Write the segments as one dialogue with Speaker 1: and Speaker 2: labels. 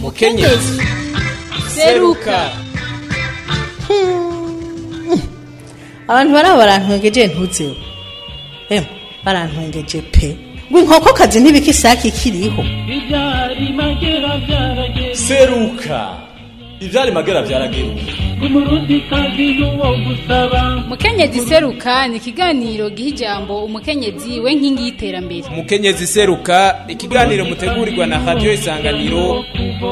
Speaker 1: mukenyezi seruka
Speaker 2: abantu baraba barantwengeje ntuzeho emwe barantwengeje pe ngo inkokokazi ntibikisaki ikiriho
Speaker 3: ibyari magera byarageze
Speaker 1: seruka ivyari magera vyarageruka
Speaker 3: umurundi kazi n'uwo gusaba
Speaker 4: mukenyezi seruka ni ikiganiro giha ijambo umukenyezi we nkingi y'iterambere
Speaker 1: mukenyezi seruka ikiganiro mutegurirwa na radio isanganiro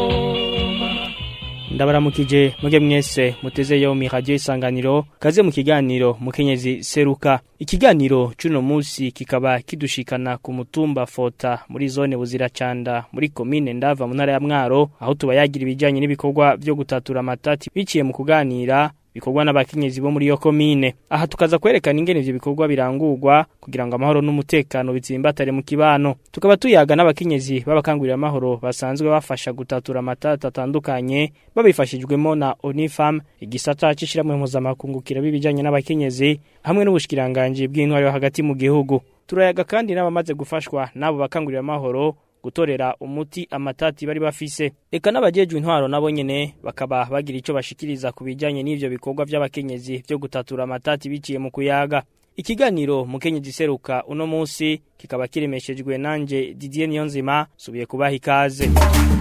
Speaker 5: ndabaramukije muge mwese muteze yo mi radio isanganiro kaze mu kiganiro mukenyezi seruka ikiganiro cuno musi kikaba kidushikana ku mutumba fota muri zone buziracanda muri komine ndava mu ntara ya mwaro aho tubayagira ibijanye n'ibikorwa vyo gutatura amatati biciye mu kuganira bikorwa n'abakenyezi bo muri yo komine aha tukaza kwerekana ingene ivyo bikorwa birangurwa kugira ngo amahoro n'umutekano bitsimbatare mu kibano tukaba tuyaga n'abakenyezi b'abakangurira amahoro basanzwe bafasha gutatura amatata atandukanye babifashijwemo na Onifam igisata c'ishiramwe mpuzamakungu kiraba ibijanye n'abakenyezi hamwe n'ubushikiranganje bw'intwari yo hagati mu gihugu turayaga kandi n'abamaze gufashwa n'abo bakangurira amahoro gutorera umuti amatati bari bafise eka n'abajejwe intwaro nabo nyene bakaba bagira ico bashikiriza ku bijanye n'ivyo bikorwa vy'abakenyezi vyo gutatura amatati biciye mu kuyaga ikiganiro mukenyezi seruka uno musi kikaba kiremeshejwe nanje Didier Niyonzima subiye kubaha ikaze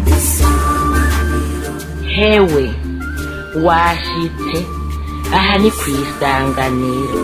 Speaker 6: hewe washitse aha ni ku isanganiro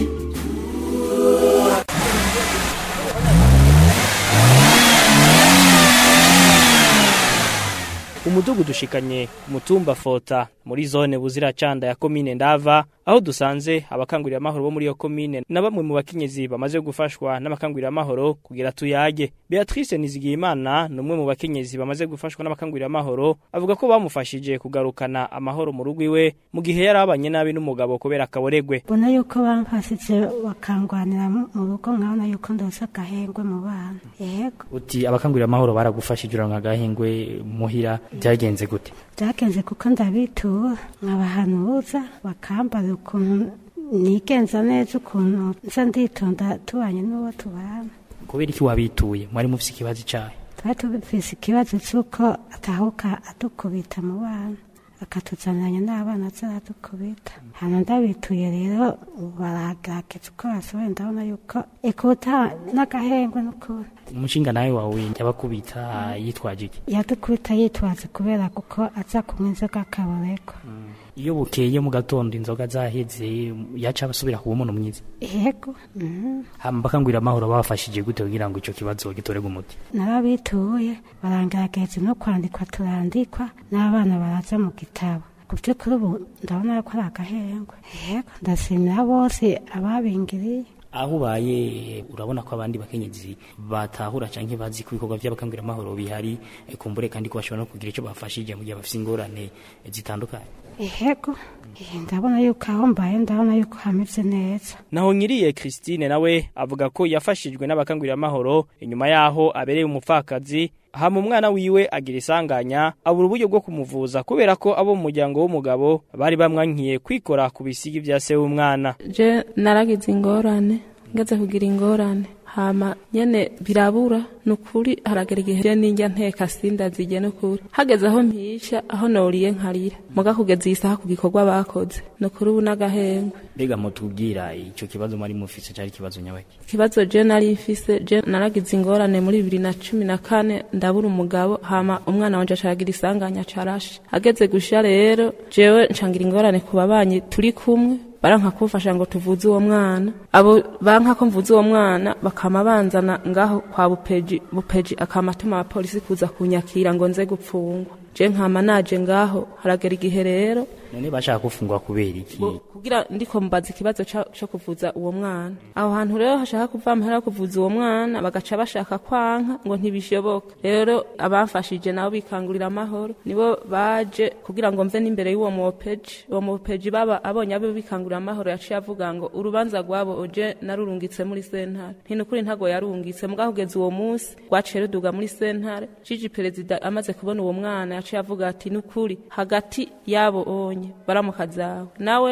Speaker 5: umudugu dushikanye ku mutumba fota muri zone buziracanda ya komine ndava aho dusanze abakangurira amahoro bo muri iyo komine na bamwe mu bakenyezi bamaze gufashwa n'abakangurira amahoro kugira tuyage Beatrice Nizigiyimana ni umwe mu bakenyezi bamaze gufashwa n'abakangurira amahoro avuga ko bamufashije kugarukana amahoro mu rugo iwe mu gihe yari abanye nabi n'umugabo kubera akaboregwe
Speaker 7: mbona yuko bamfashije bakangwanira mu rugo nkabona yuko ndose agahengwe mu bana yego
Speaker 5: uti abakangurira amahoro baragufashije uranka agahengwe muhira byagenze gute
Speaker 7: byagenze kuko ndabitura nkabahanuza bakambara ukuntu nigenza neza ukuntu nza nditonda tubanye n'uwo tubana
Speaker 5: kubera iki wabituye mwari mufise ikibazo icahe
Speaker 7: twari tufise ikibazo c'uko atahuka adukubita mu bana akatuzaniranya n'abana azaradukubita hano ndabituye rero baragerageza uko bashoboye ndabona yuko ikuta n'agahengwe n'ukuri
Speaker 5: umushinga nawe wawe yabakubita yitwaje iki
Speaker 7: yadukubita yitwaze kubera kuko aza kunywa inzoga akaboreko
Speaker 5: iyo bukeye mu gatondo inzoga zaheze yaca basubira kuba umuntu mwiza
Speaker 7: yego mhm.
Speaker 5: hama bakangurira amahoro babafashije gute kugira ngo ico kibazo gitorerwe umuti
Speaker 7: narabituye barangerageza no kwandikwa turandikwa n'abana baraza mu gitabo ku by'ukuri ubu ndabona ko ari agahengwe yego ndashimira bose ababingiriye
Speaker 5: aho ubaye urabona ko abandi bakenyezi batahura canke bazi ko ibikorwa by'abakangurira amahoro bihari eh, kumbure kandi ko bashobora no kugira ico bafashije mu gihe bafise ingorane eh, zitandukanye
Speaker 7: yego Eh, ndabona yuko aho mbaye ndabona yuko hameze neza
Speaker 5: naho nyiriye Christine nawe avuga ko yafashijwe n'abakangurira amahoro inyuma yaho abereye umupfakazi hama umwana wiwe agira isanganya abura uburyo bwo kumuvuza kubera ko abo mu muryango w'umugabo bari bamwankiye kwikora ku bisigi vya se w'umwana
Speaker 8: je naragize ingorane ngeze kugira ingorane hama nyene birabura nukuri haragera igihe je ninjya nteka sindazije nukuri hageze aho mpisha aho noriye nkarira muga kugeza iyi saha ku gikorwa bakoze nukuri ubu n'agahengwe
Speaker 5: mbega mutubwira ico kibazo mwari mufise cari ikibazo nyabaki
Speaker 8: ikibazo je nari mfise je naragize ingorane muri bibiri na cumi na kane ndabura umugabo hama umwana wanje acaragira isanganya carashe ageze gusha rero jewe ncangira ingorane ku babanyi turi kumwe baranka kumfasha ngo tuvuze uwo mwana abo banka ko mvuze uwo mwana bakama banzana ngaho kwa bupeji bupeji akama atuma abapolisi kuza kunyakira ngo nze gupfungwa je nkama naje ngaho haragera igihe rero
Speaker 5: none bashaka gufungwa kubera iki
Speaker 8: ngo kugira ndiko mbaza ikibazo ca- co kuvuza uwo mwana aho hantu rero hashaka kuva amahera yo kuvuza uwo mwana bagaca bashaka kwanka ngo ntibishoboka rero abamfashije nabo bikangurira amahoro nibo baje kugira ngo mve n'imbere y'uwo mopeji uwo mopeji baba abonye abo bikangurira amahoro yaciye avuga ngo urubanza rwabo oje narurungitse muri sentare ntinukuri ntago yarungitse mugabo kugeza uwo munsi rwaciye ruduga muri sentare jiji perezida amaze kubona uwo mwana yaciye avuga ati nukuri hagati yabo onye baramuka zawe nawe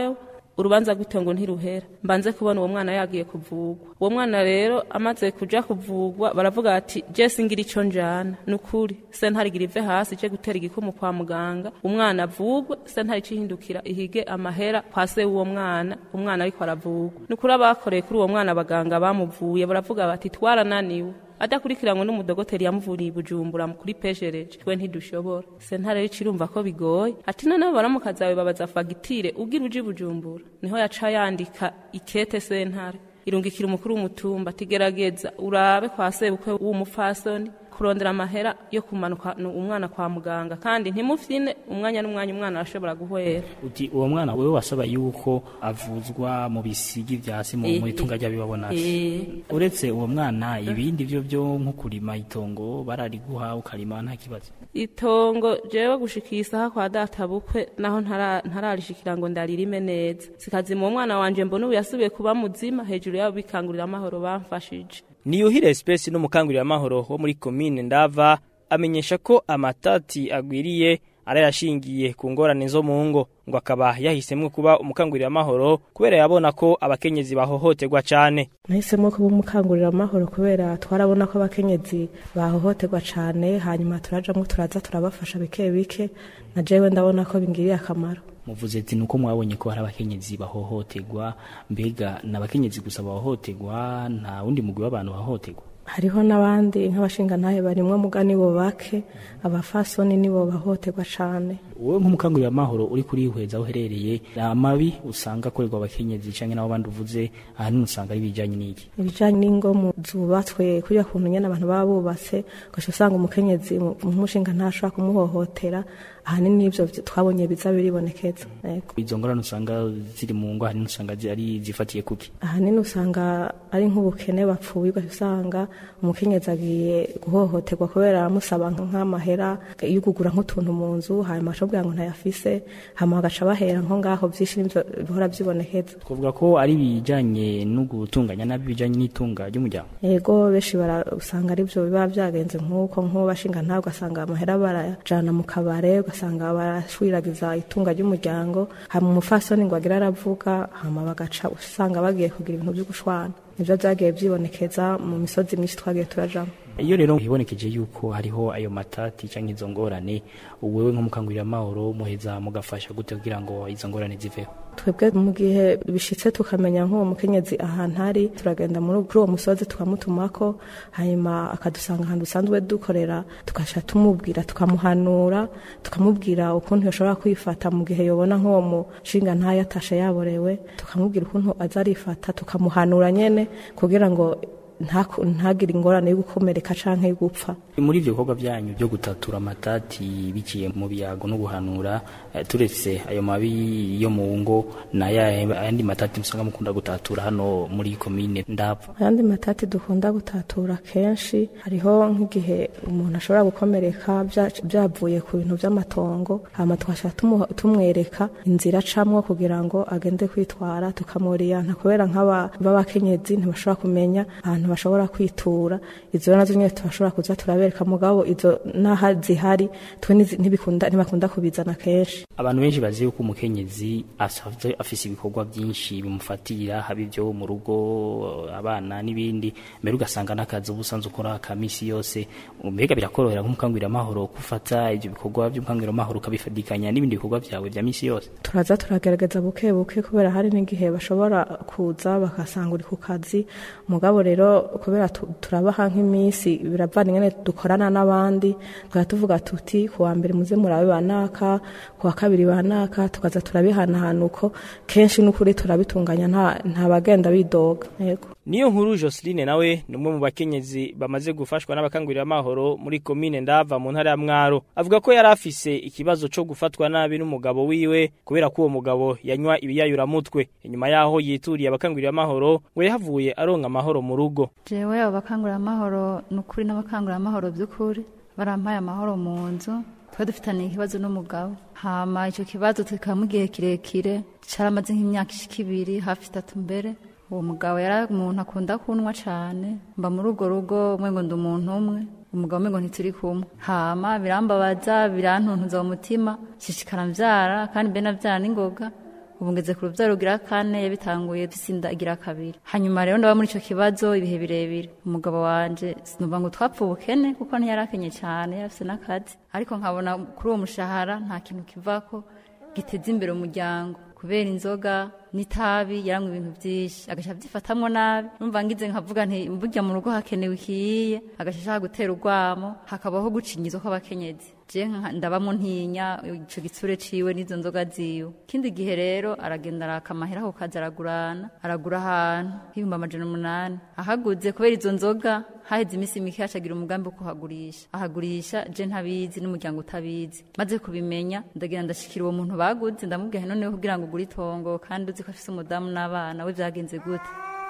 Speaker 8: urubanza rw'itongo ntiruhera mbanze kubona uwo mwana yagiye kuvugwa uwo mwana rero amaze kuja kuvugwa baravuga ati je singira ico njana nukuri sentarigira ive hasi je gutera igikumu kwa muganga umwana avugwe sentari cihindukira ihige amahera kwa se w'uwo mwana umwana ariko aravugwa nukuri abakoreye kuri uwo mwana abaganga bamuvuye baravuga bati twarananiwe adakurikiranwe n'umudogoteri yamuvuriye i bujumbura kuri peshereje twe ntidushobora sentare rero irumva ko bigoye ati noneho baramukazi bawe babaza fagitire ugira uje i bujumbura niho yaca yandika ikete sentare irungikira umukuru w'umutumba ati gerageza urabe kwa sebukwe w'umupfasoni kurondera amahera yo kumanuka umwana kwa muganga kandi ntimufyine umwanya n'umwanya umwana arashobora guhwera
Speaker 5: uti uwo mwana wewe wasaba yuko avuzwa mu bisigi vyasi mu mu itunga ry'abibabona uretse uwo mwana ibindi byo byo nko kurima itongo barariguha ukarima nta kibazo
Speaker 8: itongo jewe gushikira isaha kwa data bukwe naho ntara- ntararishikira ngo ndaririme neza sikazima uwo mwana wanje mbona ubu yasubiye kuba muzima hejuru yabo bikangurira amahoro bamfashije
Speaker 5: Niyuhire Espesi n'umukangurira amahoro wo muri komine Ndava amenyesha ko amatati agwiriye arayashingiye ku ngorane zo mu ngo ngo akaba yahisemwe kuba umukangurira amahoro kubera yabona ko abakenyezi bahohoterwa cane
Speaker 9: nahisemo kuba umukangurira amahoro kubera twarabona ko abakenyezi bahohoterwa cyane hanyuma turajamo turaza turabafasha bike bike na jewe ndabona ko bingiriye akamaro
Speaker 5: muvuze ati nuko mwabonye ko hari abakenyezi bahohoterwa mbega n'abakenyezi gusa bahohoterwa nta wundi mugwi w'abantu bahohoterwa
Speaker 9: hariho n'abandi nk'abashingantahe barimwo muga nibo bake abafasoni nibo bahohoterwa cyane
Speaker 5: wowe nk'umukangurira amahoro uri kurihweza aho uherereye amabi usanga akorerwa abakenyezi canke nabo bandi uvuze ahanini usanga ari ibijanye n'iki
Speaker 9: ibijanye n'ingo mu zubatswe kuriya kuntu nyene abantu baba bubatse ugaca usanga umukenyezi mu- nk'umushinga ntashobora kumuhohotera ahanini n'ivyo vy- twabonye biza biribonekeza yego
Speaker 5: izo ngorane usanga ziri mu ngo ahanini usanga zi- ari zifatiye kuki
Speaker 9: ahanini usanga ari nk'ubukene bapfuye ugaca usanga umukenyezi agiye guhohoterwa kubera amusaba nk'amahera yo kugura nk'utuntu mu nzu hanyuma acabwira ngo ntayafise hama bagaca bahera nko ngaho vyinshi nivyo bihora vyibonekeza
Speaker 5: twavuga ko ari ibijanye no gutunganya nabi ibijanye n'itunga ry'umuryango
Speaker 9: yego benshi bara- usanga arivyo biba vyagenze nk'uko nk'ubashinga ntawe ugasanga amahera barajana mu kabare ugasanga barashwiragiza itunga ry'umuryango hama umufasoni ngo agira aravuga hama bagaca usanga bagiye kugira ibintu vyo gushwana nivyo vyagiye vyibonekeza mu misozi myinshi twagiye turajamo
Speaker 5: iyo rero hibonekeje yuko hariho ayo matati canke izo ngorane wewe nk'umukangurira amahoro muheza mugafasha gute kugira ngo izo ngorane ziveho
Speaker 9: twebwe mu gihe bishitse tukamenya nk'uwo mukenyezi ahantu ari turagenda muri kuri uwo musozi tukamutumako hanyuma akadusanga ahantu dusanzwe dukorera tugasha tumubwira tukamuhanura tukamubwira ukuntu yoshobora kwifata mu gihe yobona nk'uwo mushinga ntayo atashe yaborewe tukamubwira ukuntu aza arifata tukamuhanura nyene kugira ngo ntaku- ntagire ingorane yo gukomereka canke yo gupfa
Speaker 5: muri ivyo bikorwa byanyu byo gutatura amatati biciye mu biyago no guhanura eh, turetse ayo mabi yo mu ngo n'ayahe ayandi matati musanga mukunda gutatura hano muri komine ndapfa
Speaker 9: ayandi matati dukunda gutatura kenshi hariho nk'igihe umuntu ashobora gukomereka bya- byavuye ku bintu by'amatongo hama twashaka tumu- tumwereka inzira acamwo kugira ngo agende kwitwara tukamuriyanta kubera nk'aba b'abakenyezi ntibashobora kumenya ahantu bashobora kwitura izo nazo nyine turashobora kuza turabereka mugabo izo n'aha zihari twe ntizi- ntibikunda ntibakunda kubizana kenshi
Speaker 5: abantu benshi bazi yuko umukenyezi asanzwe afise ibikorwa byinshi bimufatira haba ibyo mu rugo abana n'ibindi mbere ugasanga n'akazi uba usanzwe ukora ka misi yose mbega birakorohera nk'umukangurira amahoro gufata ibyo bikorwa by'umukangurira amahoro ukabifadikanya n'ibindi bikorwa byawe bya misi yose
Speaker 9: turaza turagerageza buke buke kubera hari n'igihe bashobora kuza bakasanga uri ku kazi mugabo rero kubera tu- turabaha nk'iminsi biravana ingene dukorana n'abandi tukaba tuvuga tuti ku wa mbere muze murabe banaka ku wa kabiri banaka tukaza turabihanahana uko kenshi n'ukuri turabitunganya nta nta bagenda bidoga yego
Speaker 5: niyo nkuru Joseline nawe ni umwe mu bakenyezi bamaze gufashwa n'abakangurira amahoro muri komine ndava mu ntara ya Mwaro avuga ko yari afise ikibazo co gufatwa nabi n'umugabo wiwe kubera ko uwo mugabo yanywa ibiyayuramutwe inyuma yaho yituriye abakangurira amahoro ngo yahavuye aronka amahoro mu rugo
Speaker 10: jewe abo bakanguramahoro ni ukuri n'abakanguramahoro by'ukuri barampaye amahoro mu nzu twari dufitaniye ikibazo n'umugabo hama icyo kibazo tukaba mu gihe kirekire caramaze nk'imyaka ishika ibiri hafi itatu mbere uwo mugabo yari umuntu akunda kunywa cane mba muri urwo rugo mwengo ndi umuntu umwe umugabo mwengo ntituri kumwe hama birambabaza birantuntuza mu mutima shishikara mvyara kandi mbe navyara n'ingoga ubu ngeze ku rubyaro rugira kane yabitanguye dusinda igira kabiri hanyuma rero ndaba muri ico kibazo ibihe birebire umugabo wanje sinumva ngo twapfa ubukene kuko ntiyarakenye cyane yarafise n'akazi ariko nkabona kuri uwo mushahara nta kintu kivako giteza imbere umuryango kubera inzoga n'itabi yaranywa ibintu byinshi agaca abyifatamwo nabi numva ngize nkavuga nti burya mu rugo hakenewe ikiye agaca ashaka gutera urwamo hakabaho gucinyiza kw'abakenyezi je nka- ndabamo ntinya ico gitsure ciwe n'izo nzoga ziwe ikindi gihe rero aragenda araka amahera ako kazi aragurana aragura ahantu h'ibihumbi amajana umunani ahaguze kubera izo nzoga haheze iminsi mike acagira umugambi wo kuhagurisha ahagurisha je ntabizi n'umuryango utabizi maze kubimenya ndagira ndashikira uwo muntu baguze ndamubwira nti noneho kugira ngo ugure itongo kandi uzi ko afise umudamu n'abana we byagenze gute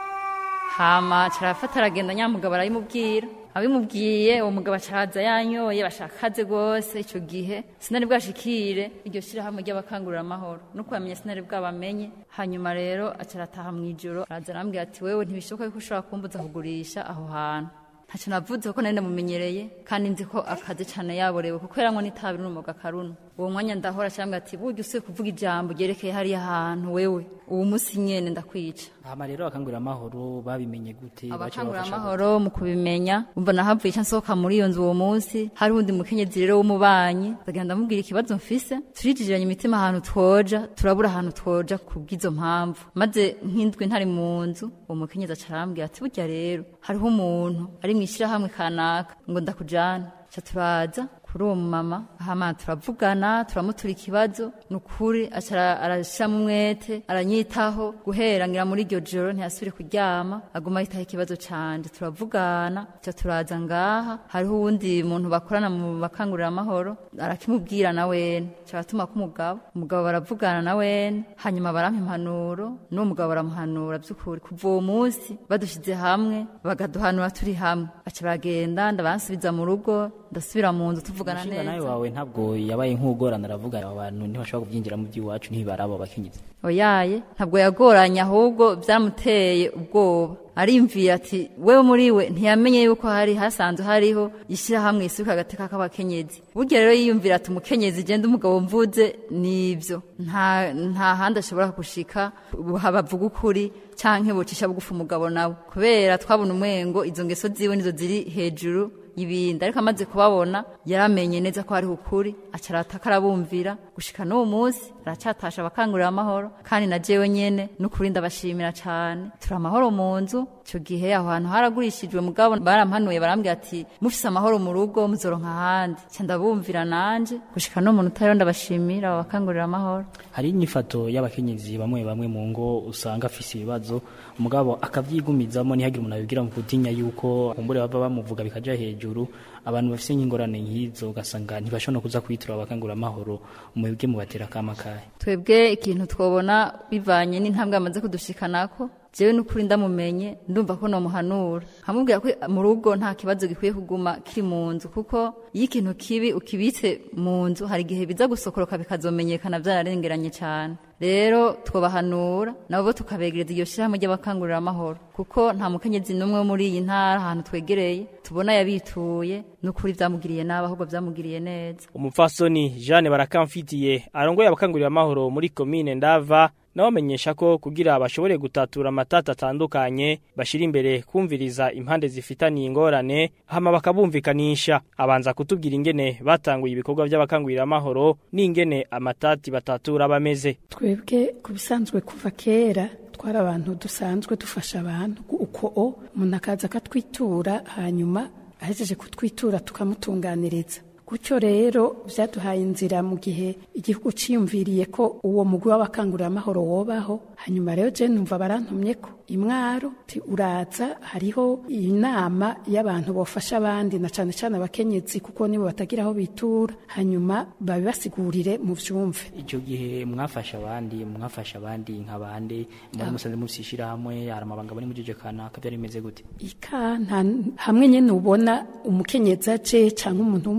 Speaker 10: hama carafata aragenda nyamugabo arabimubwira abimubwiye uwo mugabo acaraza yanyoye bashakaze rwose ico gihe sinari bwashikire iryo shirahamwe ry'abakangurira amahoro nuko yamenye sinari bwabamenye hanyuma rero acarataha mw'ijoro araza arambwira ati wewe ntibishoboka yuko ushobora kumbuza kugurisha aho hantu ntacyo navuze kuko nari ndamumenyereye kandi nzi ko akazi cyane yaborewe kuko yaranywa n'itabi n'umuga karuno uwo mwanya ndahora cyangwa ati burya usuye kuvuga ijambo ryerekeye hariya hantu wewe uwo munsi nyene ndakwica
Speaker 5: hama rero abakangurira amahoro babimenye gute baca
Speaker 10: abakangurira
Speaker 5: babafasha
Speaker 10: amahoro mu kubimenya umva nahavuye icyo nsohoka muri iyo nzu uwo munsi hari uwundi mukenyezi rero w'umubanyi ndagenda ndamubwira ikibazo mfise turijijiranye imitima ahantu twoja turabura ahantu twoja kubw'izo mpamvu maze nk'indwi ntari mu nzu uwo mukenyezi aca arambwira ati burya rero hariho umuntu ari mu ishyirahamwe kanaka ngo ndakujana ca turaza kuri uwo mumama hama turavugana turamutura ikibazo ni ukuri aca arashiramo umwete aranyitaho guhera ngira muri iryo joro ntiyasubire kuryama aguma yitaho ikibazo canje turavugana ca turaza ngaha hariho uwundi muntu bakorana mu bakangurira amahoro arakimubwira na wene ca batuma ko umugabo umugabo baravugana na wene hanyuma barampa impanuro n'uwo mugabo baramuhanura by'ukuri kuva uwo munsi badushize hamwe bagaduhanura turi hamwe baca bagenda ndabansubiza mu rugo ndasubira mu nzu tuvugana
Speaker 5: umushinga nawe
Speaker 10: neza
Speaker 5: wawe ntabwo yabaye nk'ugorana aravuga abo bantu ntibashobora kubyinjira mu by'iwacu ntibaraba abakenyezi
Speaker 10: oyaye ntabwo yagoranye ahubwo byamuteye ubwoba arimviye ati wewe muri we ntiyamenye yuko hari hasanzwe hariho ishyirahamwe isuka agateka k'abakenyezi burya rero yiyumvira ati umukenyezi genda umugabo mvuze nibyo nta nta handi ashobora gushika bavuga ukuri canke bocisha bugufi umugabo nawe kubera twabona umwengo izo ngeso ziwe nizo ziri hejuru ibindi ariko amaze kubabona yaramenye neza ko hariho ukuri acarataka arabumvira gushika n'uwo munsi aracatasha abakangurira amahoro kandi na jewe nyene n'ukuri ndabashimira cane turi amahoro mu nzu ico gihe aho hantu haragurishijwe mugabo barampanuye barambwira ati mufise amahoro mu rugo muzoronka ahandi ca ndabumvira nanje gushika no muntu utariho ndabashimira abo bakangurira amahoro
Speaker 5: hari inyifato y'abakenyezi bamwe bamwe mu ngo usanga afise ibibazo umugabo akavyigumizamo ntihagire umuntu abibwira mu gutinya yuko kumbure bava bamuvuga bikaja hejuru abantu bafise nk'ingorane nk'izo ugasanga ntibashobora no kuza kwitura abakangurira amahoro mwebwe mubatera akama kahe
Speaker 10: twebwe ikintu twobona bivanye n'intambwe amaze kudushikanako jewe n'ukuri ndamumenye ndumva ko nomuhanura nkamubwira ko mu rugo nta kibazo gikwiye kuguma kiri mu nzu kuko iyo ikintu kibi ukibitse mu nzu hari igihe biza gusokoroka bikazomenyekana byararengeranye cyane rero twobahanura nabo tukabegereza iyo shyirahamwe ry'abakangurira amahoro kuko nta mukenyezi n'umwe wo muri iyi ntara ahantu twegereye tubona yabituye n'ukuri byamugiriye nabi ahubwo byamugiriye neza
Speaker 5: umupfasoni Jeanne barakamfitiye arongoye abakangurira amahoro muri komine ndava nawe amenyesha ko kugira bashobore gutatura amatata atandukanye bashira imbere kumviriza impande zifitaniye ingorane hama bakabumvikanisha abanza kutubwira ingene batanguye ibikorwa by'abakangurira amahoro n'ingene amatati batatura bameze
Speaker 11: twebwe ku bisanzwe kuva kera twari abantu dusanzwe dufasha abantu uko o umuntu akaza akatwitura hanyuma ahejeje kutwitura tukamutunganiriza gutyo rero byaduhaye inzira mu gihe igihugu ciyumviriye ko uwo mugwi w'abakangurira amahoro wobaho hanyuma rero je numva barantumye ko imwaro ti uraza hariho inama y'abantu bofasha abandi na cane cane abakenyezi kuko nibo batagira aho bitura hanyuma babibasigurire mu vyumve
Speaker 5: icyo gihe mwafasha abandi mwafasha abandi nk'abandi muri musanze musishira hamwe hari amabanga bari mujeje kanaka byari bimeze gute
Speaker 11: ika nta hamwe nyene ubona umukenyezi aje canke umuntu w'umushinga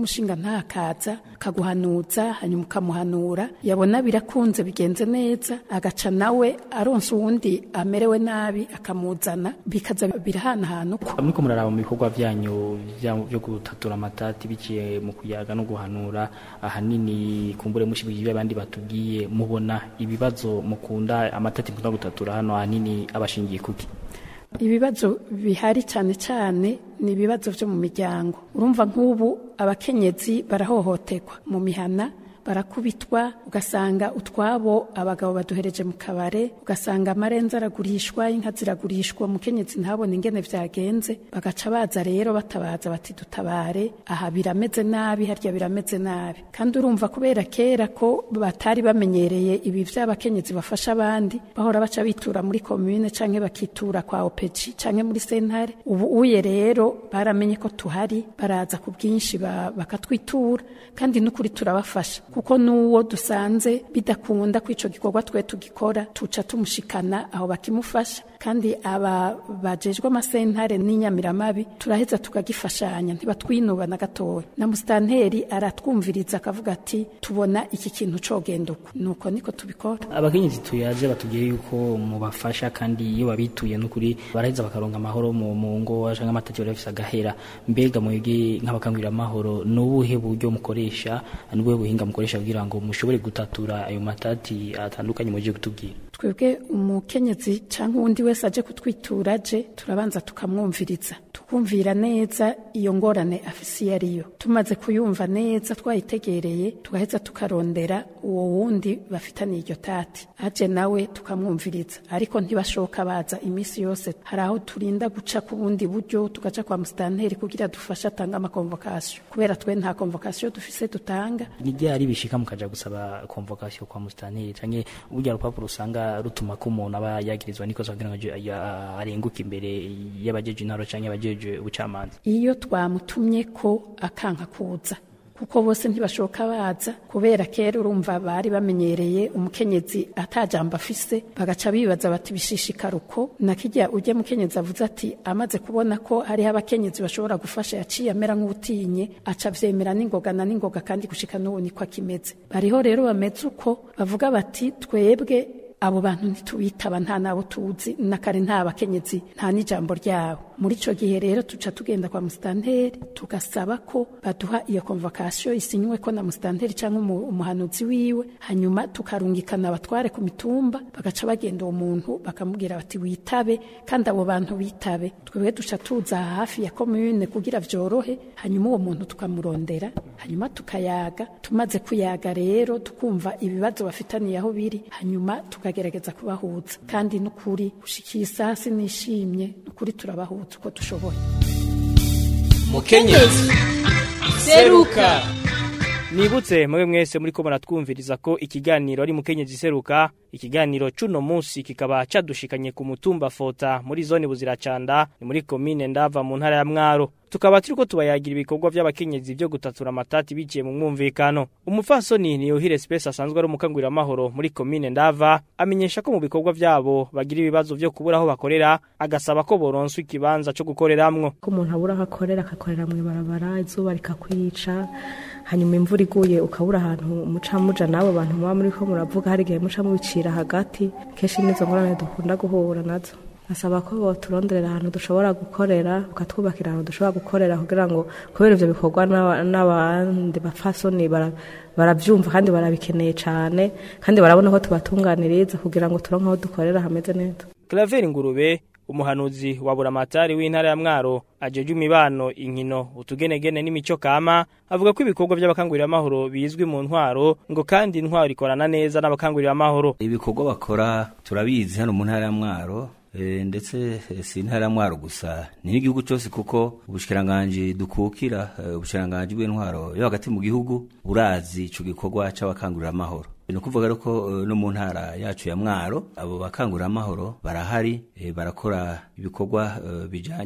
Speaker 11: ntakaza akaguhanuza hanyuma ukamuhanura yabona birakunze bigenze neza agaca nawe aronsa uwundi amerewe nabi akamuzana bikaza birahanahana uko
Speaker 5: muriko muraraba mu bikorwa byanyu bya- byo gutatura amatati biciye mu kuyaga no guhanura ahanini kumbure mushibije abandi batubwiye mubona ibibazo mukunda amatati mukunda gutatura hano ahanini abashingiye kuki
Speaker 11: ibibazo bihari cyane cyane ni ibibazo byo mu miryango urumva nk'ubu abakenyezi barahohoterwa mu mihana barakubitwa ugasanga utwabo abagabo baduhereje mu kabare ugasanga amarenza aragurishwa inka ziragurishwa umukenyezi ntabone ingene vyagenze bagaca baza rero batabaza bati dutabare aha birameze nabi harya birameze nabi kandi urumva kubera kera ko batari bamenyereye ibi vy'abakenyezi bafasha abandi bahora baca bitura muri komune canke bakitura kwa opeji canke muri sentare ubu uye rero baramenye ko tuhari baraza ku bwinshi ba- bakatwitura kandi n'ukuri turabafasha kuko n'uwo dusanze bidakunda ko ico gikorwa twe tugikora tuca tumushikana aho bakimufasha kandi aba bajejwe amasentare n'inyamiramabi turaheza tukagifashanya ntibatwinuba na gatoya na musitanteri aratwumviriza akavuga ati tubona iki kintu cogenda uko nuko niko tubikora
Speaker 5: abakenyezi tuyaje batubwiye yuko mubafasha kandi iyo babituye n'ukuri baraheza bakaronga amahoro mu mu ngo canke amatati bari bafise agahera mbega mwebwe nk'abakangurira amahoro ni ubuhe buryo mukoresha ni ubuhe buhinga mukoresha kugira ngo mushobore gutatura ayo matati atandukanye muje kutubwira
Speaker 11: twebwe umukenyezi cyangwa uwundi wese aje kutwitura aje turabanza tukamwumviriza tukumvira neza iyo ngorane afise iyo ariyo tumaze kuyumva neza twayitegereye tugaheza tukarondera uwo wundi bafitaniye iryo tati aje nawe tukamwumviriza ariko ntibashoka baza iminsi yose hari aho turinda guca ku bundi buryo tugaca kwa musitanteri kugira dufashe atanga amakonvokasiyo kubera twe nta konvokasiyo dufise dutanga
Speaker 5: ni ryari bishika mukaja gusaba convocation kwa musitanteri canke burya rupapuro usanga rutuma ko umuntu aba yagirizwa n'ikosa kugira ngo aje- ya- arenguke imbere y'abajeje intaro canke abajeje ubucamanza
Speaker 11: iyo twamutumye ko akanka kuza kuko bose ntibashoka baza kubera kera urumva bari bamenyereye umukenyezi atajambo afise bagaca bibaza bati bishishikara uko na kirya ujya mukenyezi avuze ati amaze kubona ko hariho abakenyezi bashobora gufasha yaciye amera nk'utinye aca avyemera n'ingoga na n'ingoga kandi gushika n'ubu niko akimeze bariho rero bameze uko bavuga bati twebwe abo bantu ntitubitaba nta nabo tuzi na kare nta bakenyezi nta n'ijambo ryabo muri ico gihe rero tuca tugenda kwa musitanteri tugasaba ko baduha iyo konvokasiyo isinywe ko na musitanteri cyangwa umu- umuhanuzi wiwe hanyuma tukarungikana abatware ku mitumba bagaca bagenda uwo muntu bakamubwira bati witabe kandi abo bantu bitabe twebwe duca tuza hafi ya komune kugira vyorohe hanyuma uwo muntu tukamurondera hanyuma tukayaga tumaze kuyaga rero tukumva ibibazo bafitaniye aho biri hanyuma tukagerageza kubahuza kandi n'ukuri gushikira isasi nishimye n'ukuri turabahuza uko dushoboye
Speaker 1: mukenyezi seruka
Speaker 5: Nibutse mwe mwese muri ko muratwumviriza ko ikiganiro ari mukenyezi seruka ikiganiro cuno munsi kikaba cadushikanye ku mutumba fota muri zone buziracanda ni muri komine ndava mu ntara ya Mwaro tukaba turiko tubayagira ibikorwa by'abakenyezi byo gutatura amatati biciye mu mwumvikano umufasoni ni Yohire Space asanzwe ari umukangurira amahoro muri komine ndava amenyesha ko mu bikorwa byabo bagira ibibazo byo kubura aho bakorera agasaba ko boronswa ikibanza cyo gukoreramwo
Speaker 9: ko umuntu abura aho akorera akakorera mu ibarabara izuba rikakwica hanyuma imvura iguye ukabura ahantu muca muja n'abo bantu muba muri ko muravuga hari igihe muca mubicira hagati kenshi nizo ngorane dukunda guhura nazo asaba ko boturonderera ahantu dushobora gukorera ukatwubakira ahantu dushobora gukorera kugira ngo kubera ivyo bikorwa n'aba- n'abandi bapfasoni bara- baravyumva kandi barabikeneye cane kandi barabona ko tubatunganiriza kugira ngo turonke aho dukorera hameze neza
Speaker 5: Claver Ngurube umuhanuzi wa buramatari w'intara ya Mwaro ajeje imibano inkino utugenegene n'imico kama avuga ko ibikorwa by'abakangurira amahoro bizwi mu ntwaro ngo kandi intwaro ikorana neza n'abakangurira amahoro
Speaker 12: ibikorwa bakora turabizi hano mu ntara ya mwaro eh, ndetse eh, si intara ya mwaro gusa ni n'igihugu cyose kuko ubushikiranganji dukukira eh, ubushikiranganji bw'intwaro yo hagati mu gihugu burazi ico gikorwa c'abakangurira amahoro ni ukuvuga rero ko eh, no mu ntara yacu ya mwaro abo bakangurira amahoro barahari eh, barakora ibikorwa eh, bijanye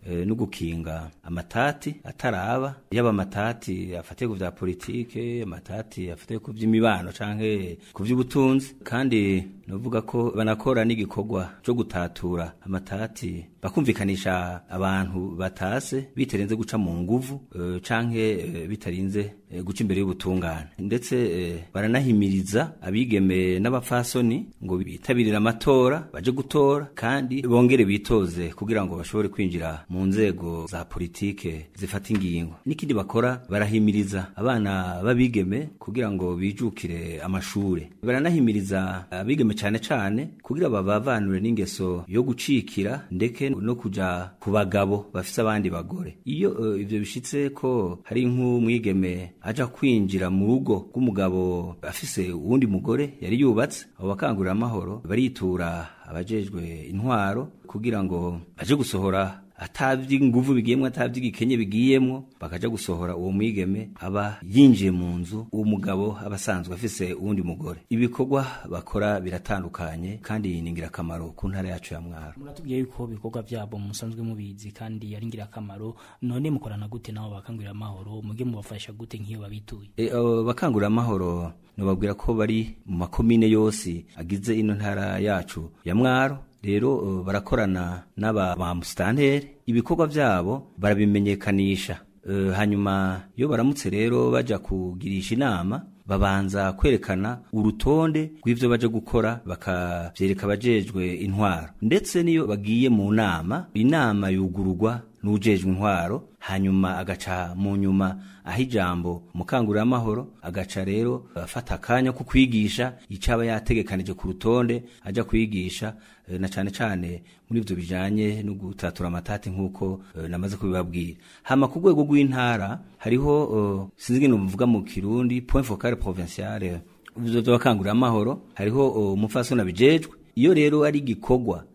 Speaker 12: eh, no gukinga amatati ataraba yaba amatati afatiye ku vya politike amatati afatiye ku vy'imibano canke ku vy'ubutunzi kandi novuga ko banakora n'igikorwa cyo gutatura amatati bakumvikanisha abantu batase bitarenze guca mu nguvu eh, canke eh, bitarinze eh, guca imbere y'ubutungane ndetse eh, baranahimiriza abigeme n'abapfasoni ngo bitabirire amatora baje gutora kandi bongere bitoze kugira ngo bashobore kwinjira mu nzego za politike zifata ingingo n'ikindi bakora barahimiriza abana b'abigeme kugira ngo bijukire amashure baranahimiriza abigeme cane cane kugira babavanure n'ingeso yo gucikira ndeke no kuja ku bagabo bafise abandi bagore iyo uh, ivyo bishitse ko hari nk'umwigeme aja kwinjira mu rugo rw'umugabo afise uwundi mugore yari yubatse abo bakangurira amahoro baritura abajejwe intwaro kugira ngo baje gusohora atavye inguvu bigiyemwo atavye igikenye bigiyemwo bakaja gusohora uwo mwigeme aba yinjiye mu nzu uwo mugabo aba asanzwe afise uwundi mugore ibikorwa bakora biratandukanye kandi ni ingirakamaro ku ntara yacu ya mwaro
Speaker 13: muratubwiye yuko ibikorwa byabo musanzwe mubizi kandi ari ingirakamaro none mukorana gute nabo bakangurira amahoro muge mubafasha gute nk'iyo babituye
Speaker 12: e, abo bakangurira amahoro nobabwira ko bari mu makomine yose agize ino ntara yacu ya mwaro rero uh, barakorana n'aba ba musitanteri ibikorwa byabo barabimenyekanisha uh, hanyuma iyo baramutse rero baja kugirisha inama babanza kwerekana urutonde rw'ivyo baje gukora bakavyereka abajejwe intwaro ndetse niyo bagiye mu nama inama yugururwa n'ujejwe intwaro hanyuma agaca mu nyuma aho ijambo mukanguramahoro agaca rero afata akanya ko kwigisha icaba yategekanije ku rutonde aja kwigisha e, na cane cane muri ivyo bijanye no gutatura amatati nk'uko e, namaze kubibabwira hama ku rwego rw'intara hariho uh, sinzi ngene muvuga mu kirundi point focal provincial vy'abakanguramahoro hariho umupfasoni abijejwe iyo rero ari igikorwa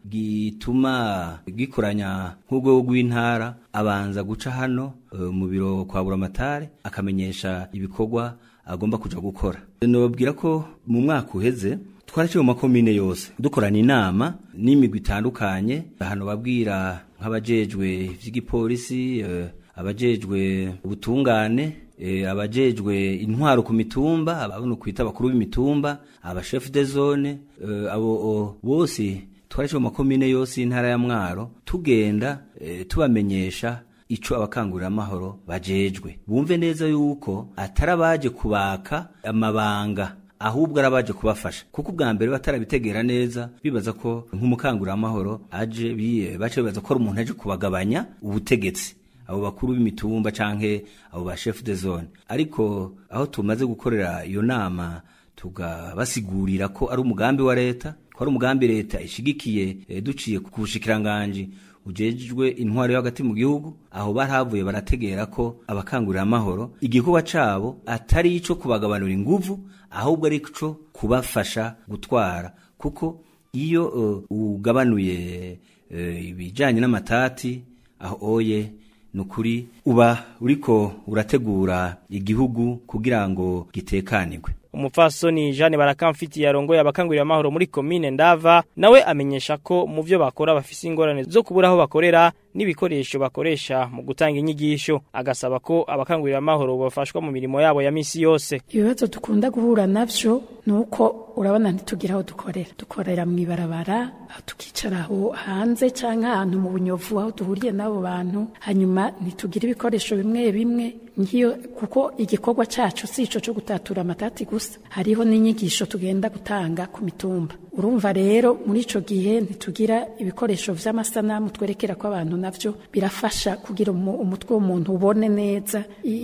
Speaker 12: gituma gikoranya nk'urwego rw'intara abanza guca hano uh, mu biro kwa buramatare akamenyesha ibikorwa agomba kuja gukora nobabwira ko mu mwaka uheze twaraciye mu makomine yose dukorana inama n'imigwi itandukanye hano babwira nk'abajejwe vy'igipolisi uh, abajejwe ubutungane e, abajejwe intwaro ku mitumba ababona kwita abakuru b'imitumba abashef de zone e, abo bose twaraje mu makomine yose y'intara ya mwaro tugenda e, tubamenyesha ico abakangurira amahoro bajejwe bumve neza yuko atari abaje kubaka amabanga ahubwo arabaje kubafasha kuko ubwa mbere batarabitegera neza bibaza ko nk'umukangurira amahoro aje bace bibaza ko ari umuntu aje kubagabanya ubutegetsi abo bakuru b'imitumba canke abo ba chef de zone ariko aho tumaze gukorera iyo nama tugabasigurira ko ari umugambi wa leta ko ari umugambi leta ishigikiye e, duciye ku bushikiranganje ujejwe intwaro yo hagati mu gihugu aho barahavuye barategera ko abakangurira amahoro igikorwa cabo atari ico kubagabanura inguvu ahubwo ari ico kubafasha gutwara kuko iyo uh, ugabanuye uh, ibijanye n'amatati aho oye nukuri uba uriko urategura igihugu kugira ngo gitekanirwe
Speaker 5: umupfasoni Jeanne Barakamfiti yarongoye abakangurira amahoro muri commune Ndava nawe amenyesha ko mu byo bakora bafise ingorane zo kubura aho bakorera n'ibikoresho bakoresha mu gutanga inyigisho agasaba ko abakangurira amahoro bafashwa mu mirimo yabo ya misi yose
Speaker 11: ibibazo dukunda guhura navyo nuko urabona ntitugira aho dukorera dukorera mu ibarabara aho tukicara aho hanze canke ahantu mu bunyovu aho duhuriye n'abo bantu hanyuma ntitugira ibikoresho bimwe bimwe ngiyo kuko igikorwa cacu si ico co gutatura amatati gusa hariho n'inyigisho tugenda gutanga ku mitumba urumva rero muri ico gihe ntitugira ibikoresho vy'amasanamu twerekera ko abantu navyo birafasha kugira umutwe w'umuntu ubone neza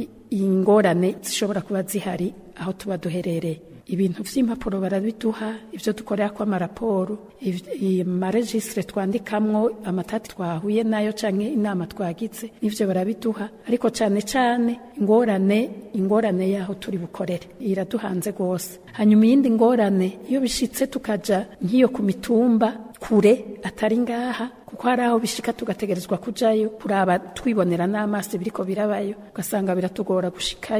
Speaker 11: ingorane zishobora kuba zihari aho tuba duherereye ibintu vy'impapuro barabiduha ivyo dukorera ko amaraporo amaregistre twandikamwo amatati twahuye nayo canke inama twagize nivyo barabiduha ariko cane cane ingorane ingorane yaho turi bukorere iraduhanze gose hanyuma iyindi ngorane iyo bishitse tukaja nk'iyo ku mitumba kure atari ngaha kuko hari aho bishika tugategerezwa kujayo kuraba twibonera n'amaso biriko birabayo ugasanga biratugora gushikayo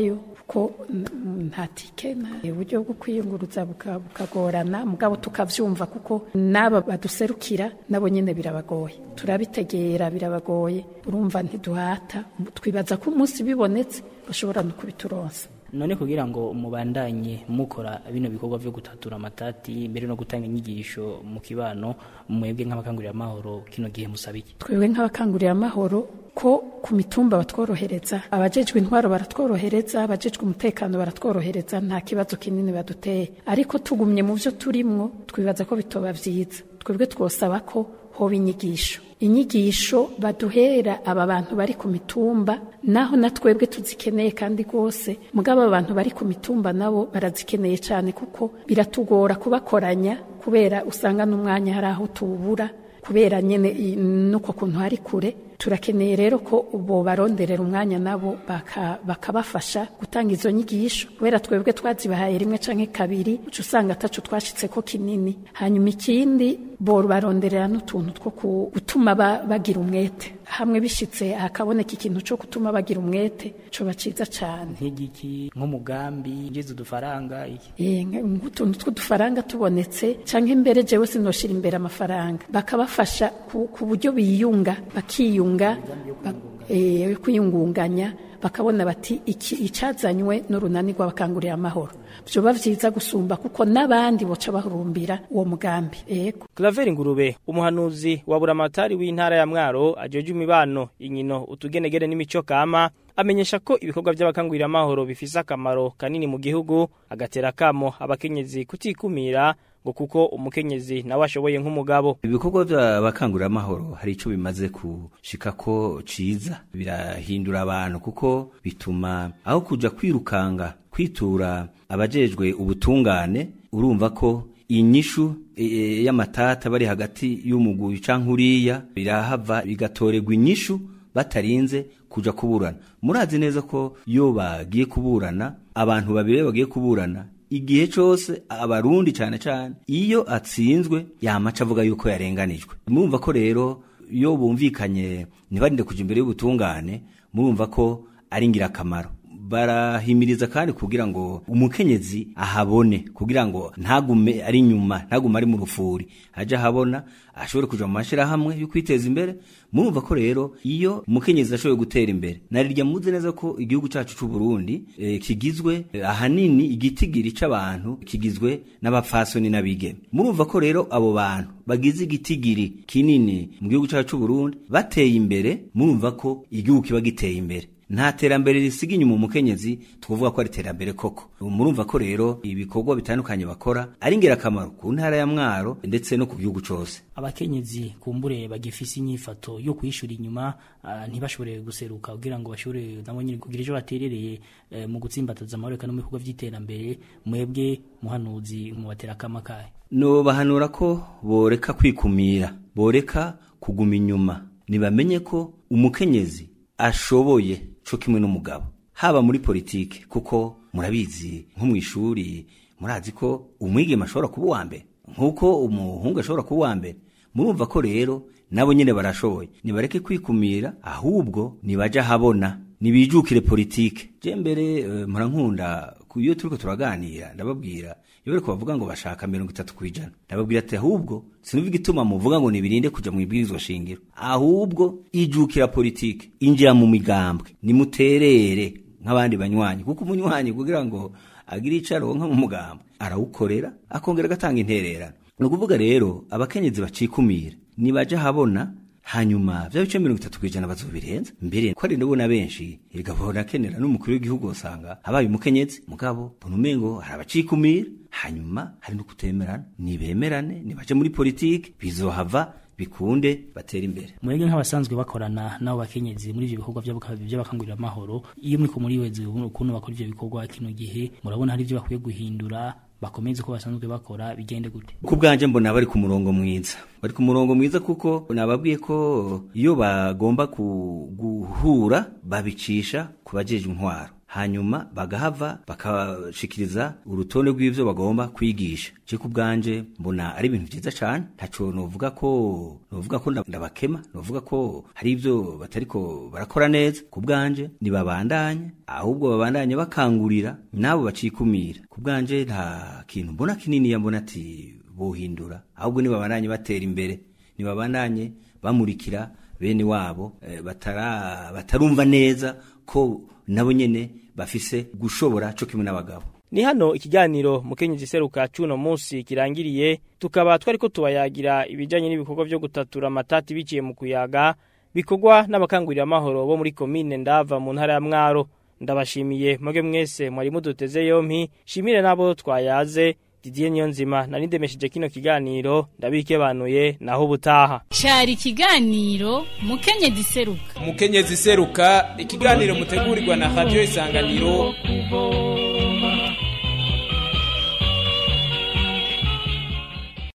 Speaker 11: kuko mm, nta tike nta uburyo bwo kwiyunguruza buka- bukagorana mugabo tukavyumva kuko n'aba baduserukira nabo nyene birabagoye turabitegera birabagoye urumva ntiduhata twibaza ko umunsi bibonetse bashobora no kubituronsa
Speaker 13: none kugira ngo mubandanye mukora bino bikorwa byo gutatura amatati mbere no gutanga inyigisho mu kibano mwebwe nk'abakangurira amahoro kino gihe musaba iki
Speaker 11: twebwe nk'abakangurira amahoro ko ku mitumba batworohereza abajejwe intwaro baratworohereza abajejwe umutekano baratworohereza nta kibazo kinini baduteye ariko tugumye mu byo turimwo twibaza ko bitoba vyiza twebwe twosaba ko hoba inyigisho inyigisho baduhera aba bantu bari ku mitumba naho na twebwe tuzikeneye kandi rwose mugabo aba bantu bari ku mitumba nabo barazikeneye cyane kuko biratugora kubakoranya kubera usanga n'umwanya hari aho tuwubura kubera nyine i- nuko kuntu hari kure turakeneye rero ko bo baronderera umwanya nabo baka- bakabafasha gutanga izo nyigisho kubera twebwe twazibahaye rimwe canke kabiri uca usanga ataco twashitse ko kinini hanyuma ikindi bo baronderera n'utuntu two ku- gutuma ba- bagira umwete hamwe bishitse hakaboneka ikintu co gutuma bagira umwete coba ciza cane
Speaker 13: nk'igiki nk'umugambi ngeze udufaranga iki
Speaker 11: Eh, nka- nk'utuntu tw'udufaranga tubonetse canke mbere jewe sinoshira imbere amafaranga bakabafasha ku, ku buryo biyunga bakiyunga ba- eh, yo kwiyungunganya bakabona bati iki icazanywe n'urunani rw'abakangurira amahoro vyoba vyiza gusumba kuko n'abandi boca bahurumbira uwo mugambi ego
Speaker 5: Claver Ngurube umuhanuzi wa buramatari w'intara ya Mwaro ajoje imibano inkino utugenegere n'imico kama amenyesha ko ibikorwa by'abakangurira amahoro bifise akamaro kanini mu gihugu agatera kamo abakenyezi kutikumira ngo kuko umukenyezi nawe ashoboye nk'umugabo
Speaker 12: ibikorwa by'abakangurira amahoro hari icyo bimaze gushika ko ciza birahindura abantu kuko bituma aho kuja kwirukanga kwitura abajejwe ubutungane urumva ko inyishu e, y'amatata bari hagati y'umugwi canke uriya birahava bigatorerwa inyishu batarinze kuja kuburana murazi neza ko iyo bagiye kuburana abantu babiri bagiye kuburana igihe cyose abarundi cyane cyane iyo atsinzwe yamaca avuga yuko yarenganijwe murumva ko rero iyo bumvikanye ntibarinde kuja imbere y'ubutungane murumva ko ari ingirakamaro barahimiriza kandi kugira ngo umukenyezi ahabone kugira ngo ntagume ari nyuma ntagume ari mu rufuri aje ahabona ashobore kuja mu mashirahamwe yo kwiteza imbere murumva ko rero iyo umukenyezi ashoboye gutera imbere narirya muzi neza ko igihugu cacu c'u Burundi eh, kigizwe eh, ahanini igitigiri c'abantu kigizwe n'abapfasoni n'abigeme murumva ko rero abo bantu bagize igitigiri kinini mu gihugu cacu c'u Burundi bateye imbere murumva ko igihugu kiba giteye imbere nta terambere risiga inyuma umukenyezi tukuvuga ko ari terambere koko murumva ko rero ibikorwa bitandukanye bakora ari ingirakamaro ku ntara ya mwaro ndetse no ku gihugu cose
Speaker 13: abakenyezi kumbure bagifise inyifato yo kwishura inyuma ah, ntibashobore guseruka kugira ngo bashobore nabo nyine kugira ejo baterereye eh, mu gutsimbataza amahoro eka no mu bikorwa vy'iterambere mwebwe muhanuzi mubatera akama kahe
Speaker 12: no bahanura ko boreka kwikumira boreka kuguma inyuma nibamenye ko umukenyezi ashoboye co kimwe n'umugabo haba muri politike kuko murabizi nko mu ishuri murazi ko umwigeme ashobora kuba uwa mbere nk'uko umuhungu ashobora kuba uwa mbere murumva ko rero nabo nyine barashoboye nibareke kwikumira ahubwo nibaja habona nibijukire politike je mbere uh, murankunda iyo turiko turaganira ndababwira iyo bariko bavuga ngo bashaka mirongo itatu kwijana ndababwira ati ahubwo sinumva igituma muvuga ngo nibirinde kuja mu ibwirizwa shingiro ahubwo ijukira politike injira mu migambwe nimuterere nk'abandi banywanyi kuko umunywanyi kugira ngo agire ico aronka mu mugambwe arawukorera akongera agatanga intererano ni ukuvuga rero abakenyezi bacikumira nibaja habona hanyuma vya bice mirongo itatu kwijana bazobirenza mbere ko ari ndabona benshi irigabona kenera n'umukuru w'igihugu usanga habaye umukenyezi mugabo mbona umengo hari abacikumira hanyuma hari no kutemerana nibemerane nibaje muri politike bizohava bikunde batera imbere
Speaker 13: mwebwe nk'abasanzwe bakorana n'abo bakenyezi muri ivyo bikorwa vy'abaka- vy'abakangurira amahoro iyo muriko muriweze ukuntu bakora ivyo bikorwa kino gihe murabona hari ivyo bakwiye guhindura bakomeze uko basanzwe bakora bigende gute
Speaker 12: ku bwanje mbona bari ku murongo mwiza bari ku murongo mwiza kuko nababwiye ko iyo bagomba ku- guhura babicisha ku bajejwe intwaro hanyuma bagahava bakashikiriza urutonde rw'ivyo bagomba kwigisha je ku bwanje mbona ari ibintu vyiza cane ntaco novuga ko novuga ko ndabakema novuga ko hari ivyo batariko barakora neza ku bwanje nibabandanye ahubwo babandanye bakangurira nabo bacikumira ku bwanje nta kintu mbona kinini mbona ati bohindura ahubwo nibabandanye batera imbere nibabandanye bamurikira bene wabo eh, batara batarumva neza ko nabo nyene bafise gushobora cyo kimwe n'abagabo
Speaker 5: Ni hano ikiganiro mukenyezi seruka cuno munsi kirangiriye tukaba twariko tubayagira ibijanye n'ibikorwa byo gutatura amatati biciye mu kuyaga bikorwa n'abakangurira amahoro bo muri komine ndava mu ntara ya Mwaro ndabashimiye mwege mwese mwari muduteze yompi shimire nabo twayaze Didier Niyonzima nari ndemesheje kino kiganiro ndabikebanuye naho ubutaha
Speaker 4: Cari ikiganiro mukenyezi seruka
Speaker 1: umukenyezi seruka ikiganiro mutegurirwa na radio isanganiro
Speaker 3: kubo